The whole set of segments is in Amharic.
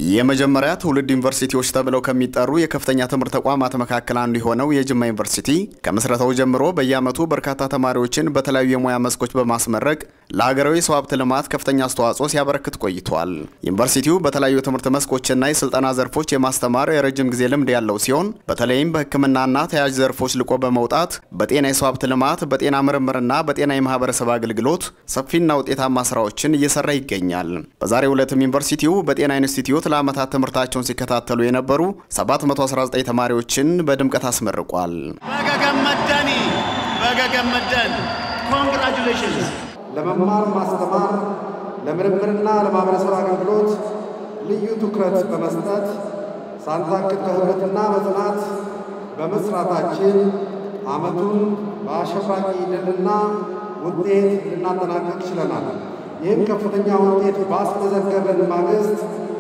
የመጀመሪያ ትውልድ ዩኒቨርሲቲዎች ተብለው ከሚጠሩ የከፍተኛ ትምህርት ተቋማት መካከል አንዱ የሆነው የጅማ ዩኒቨርሲቲ ከምስረታው ጀምሮ በየዓመቱ በርካታ ተማሪዎችን በተለያዩ የሙያ መስኮች በማስመረቅ ለሀገራዊ የሰው ሀብት ልማት ከፍተኛ አስተዋጽኦ ሲያበረክት ቆይቷል። ዩኒቨርሲቲው በተለያዩ የትምህርት መስኮችና የስልጠና ዘርፎች የማስተማር የረጅም ጊዜ ልምድ ያለው ሲሆን በተለይም በሕክምናና ተያያዥ ዘርፎች ልቆ በመውጣት በጤና የሰው ሀብት ልማት፣ በጤና ምርምርና በጤና የማህበረሰብ አገልግሎት ሰፊና ውጤታማ ስራዎችን እየሰራ ይገኛል። በዛሬው ዕለትም ዩኒቨርሲቲው በጤና ኢንስቲትዩት ለዓመታት ትምህርታቸውን ሲከታተሉ የነበሩ 719 ተማሪዎችን በድምቀት አስመርቋል። በገገመደኒ በገገመደን ኮንግራጁሌሽንስ። ለመማር ማስተማር፣ ለምርምርና ለማህበረሰብ አገልግሎት ልዩ ትኩረት በመስጠት ሳንታክት በህብረትና በጽናት በመስራታችን ዓመቱን በአሸብራቂ ድልና ውጤት ልናጠናቀቅ ችለናል። ይህም ከፍተኛ ውጤት ባስመዘገብን ማግስት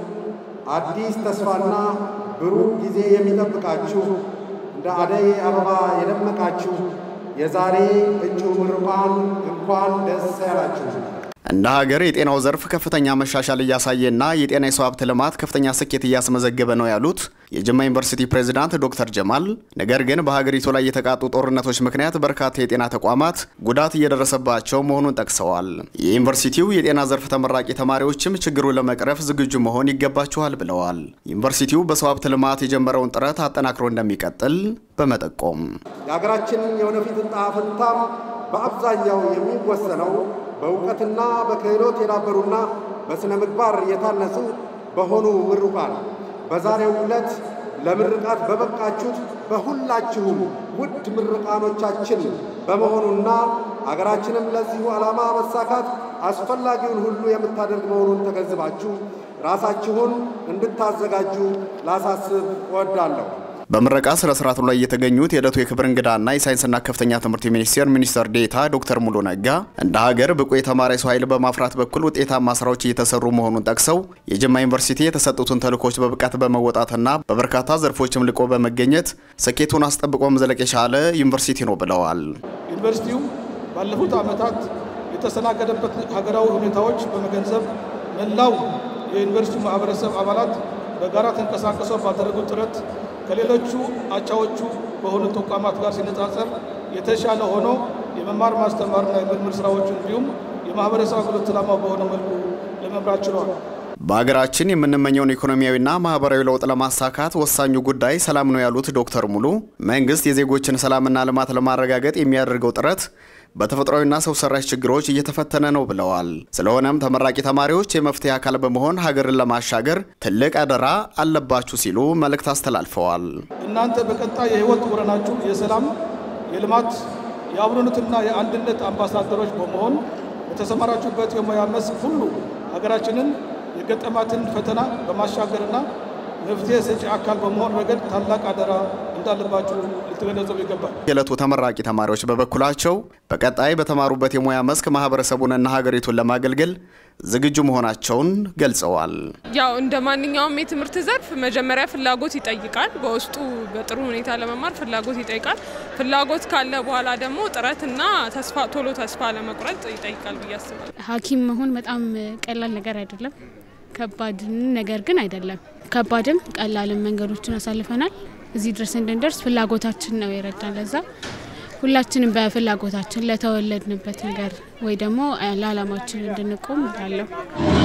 አዲስ ተስፋና ብሩህ ጊዜ የሚጠብቃችሁ እንደ አደይ አበባ የደመቃችሁ የዛሬ እጩ ምሩቃን እንኳን ደስ ያላችሁ። እንደ ሀገር የጤናው ዘርፍ ከፍተኛ መሻሻል እያሳየና የጤና የሰው ሀብት ልማት ከፍተኛ ስኬት እያስመዘገበ ነው ያሉት የጅማ ዩኒቨርሲቲ ፕሬዝዳንት ዶክተር ጀማል፣ ነገር ግን በሀገሪቱ ላይ የተቃጡ ጦርነቶች ምክንያት በርካታ የጤና ተቋማት ጉዳት እየደረሰባቸው መሆኑን ጠቅሰዋል። የዩኒቨርሲቲው የጤና ዘርፍ ተመራቂ ተማሪዎችም ችግሩን ለመቅረፍ ዝግጁ መሆን ይገባችኋል ብለዋል። ዩኒቨርሲቲው በሰው ሀብት ልማት የጀመረውን ጥረት አጠናክሮ እንደሚቀጥል በመጠቆም የሀገራችንን የወደፊት ዕጣ ፈንታም በአብዛኛው የሚወሰነው በእውቀትና በክህሎት የዳበሩና በሥነ ምግባር የታነጹ በሆኑ ምሩቃን በዛሬው ዕለት ለምርቃት በበቃችሁት በሁላችሁም ውድ ምርቃኖቻችን በመሆኑና አገራችንም ለዚሁ ዓላማ መሳካት አስፈላጊውን ሁሉ የምታደርግ መሆኑን ተገንዝባችሁ ራሳችሁን እንድታዘጋጁ ላሳስብ እወዳለሁ። በምረቃ ስነ ስርዓቱ ላይ የተገኙት የዕለቱ የክብር እንግዳና የሳይንስና ከፍተኛ ትምህርት ሚኒስቴር ሚኒስትር ዴኤታ ዶክተር ሙሉ ነጋ እንደ ሀገር ብቁ የተማረ ሰው ኃይል በማፍራት በኩል ውጤታማ ስራዎች እየተሰሩ መሆኑን ጠቅሰው የጅማ ዩኒቨርሲቲ የተሰጡትን ተልዕኮች በብቃት በመወጣትና በበርካታ ዘርፎችም ልቆ በመገኘት ስኬቱን አስጠብቆ መዝለቅ የቻለ ዩኒቨርሲቲ ነው ብለዋል። ዩኒቨርሲቲው ባለፉት ዓመታት የተስተናገደበት ሀገራዊ ሁኔታዎች በመገንዘብ መላው የዩኒቨርሲቲው ማህበረሰብ አባላት በጋራ ተንቀሳቅሰው ባደረጉት ጥረት ከሌሎቹ አቻዎቹ በሆኑ ተቋማት ጋር ሲነጻጸር የተሻለ ሆኖ የመማር ማስተማርና የምርምር ስራዎች እንዲሁም የማህበረሰብ አገልግሎት ዓላማ በሆነ መልኩ ለመምራት ችሏል። በሀገራችን የምንመኘውን ኢኮኖሚያዊና ማህበራዊ ለውጥ ለማሳካት ወሳኙ ጉዳይ ሰላም ነው ያሉት ዶክተር ሙሉ መንግስት የዜጎችን ሰላምና ልማት ለማረጋገጥ የሚያደርገው ጥረት በተፈጥሯዊና ሰው ሰራሽ ችግሮች እየተፈተነ ነው ብለዋል። ስለሆነም ተመራቂ ተማሪዎች የመፍትሄ አካል በመሆን ሀገርን ለማሻገር ትልቅ አደራ አለባችሁ ሲሉ መልእክት አስተላልፈዋል። እናንተ በቀጣይ የህይወት ጎዳናችሁ የሰላም፣ የልማት፣ የአብሮነትና የአንድነት አምባሳደሮች በመሆን በተሰማራችሁበት የሙያ መስክ ሁሉ ሀገራችንን የገጠማትን ፈተና በማሻገርና መፍትሄ ሰጪ አካል በመሆን ረገድ ታላቅ አደራ እንዳለባችሁ ልትገነዘቡ ይገባል። የዕለቱ ተመራቂ ተማሪዎች በበኩላቸው በቀጣይ በተማሩበት የሙያ መስክ ማህበረሰቡንና ሀገሪቱን ለማገልገል ዝግጁ መሆናቸውን ገልጸዋል። ያው እንደ ማንኛውም የትምህርት ዘርፍ መጀመሪያ ፍላጎት ይጠይቃል። በውስጡ በጥሩ ሁኔታ ለመማር ፍላጎት ይጠይቃል። ፍላጎት ካለ በኋላ ደግሞ ጥረትና ተስፋ ቶሎ ተስፋ ለመቁረጥ ይጠይቃል ብዬ አስባለሁ። ሐኪም መሆን በጣም ቀላል ነገር አይደለም። ከባድ ነገር ግን አይደለም። ከባድም ቀላልም መንገዶችን አሳልፈናል። እዚህ ድረስ እንድንደርስ ፍላጎታችን ነው የረዳን። ለዛ ሁላችንም በፍላጎታችን ለተወለድንበት ነገር ወይ ደግሞ ለዓላማችን እንድንቆም እላለሁ።